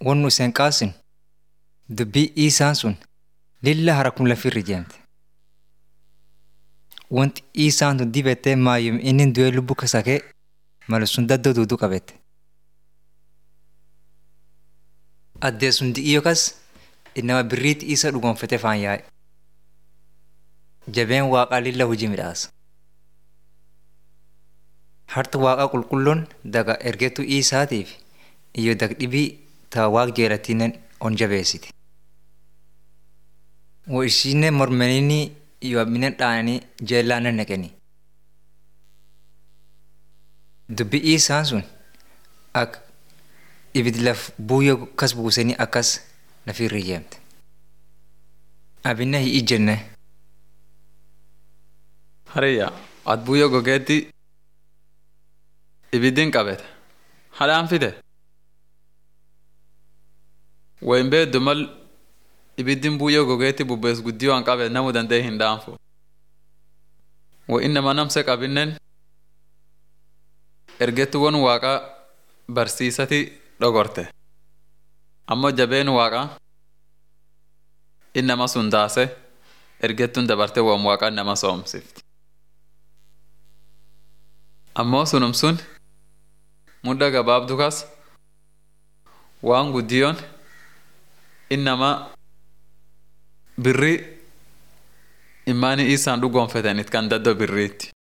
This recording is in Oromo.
won nu iseen qaasin dubbii Iisaan sun lilla harakum lafirra ijeemte. Wanti Iisaan tun dibettee maayyum inni du'ee lubbuu kasakee malu sun daddoo duuduu qabette. Addee sun di'ii yookas innama birriitti isa dhugoonfatee faan yaa'e. Jabeen waaqaa lilla hojii midhaasa. Harta waaqaa qulqulloon daga ergetu Iisaatiif iyo dagdhibii taa waaq jeelatiinen on jabeessiti. Wo ishiinne mormaniini iyo minen dhaananii jeellaanen naqeni. Dubbi Iisaan sun ak ibid laf buuyyo kas buusanii akkas lafirra ijeemte. Abinna hin ijjenne. Hariyya at buyyoo gogeetti ibiddiin qabete. Hadhaan fide. Wayin beeddu mal ibiddiin buyyoo gogeetti bubbees guddiyoo an qabe namu danda'e hin dhaanfu. Wa innama namse qabinnen ergettuwwan waaqaa barsiisati dhogorte. Ammoo jabeen waaqaa innama sun daase ergettuun dabarte waan waaqaa nama soomsifti. Ammoo sunum sun mudda gabaabdu kas waan guddiyoon innama birrii immaanii isaan dhugoonfetanit kan daddoo birriitti.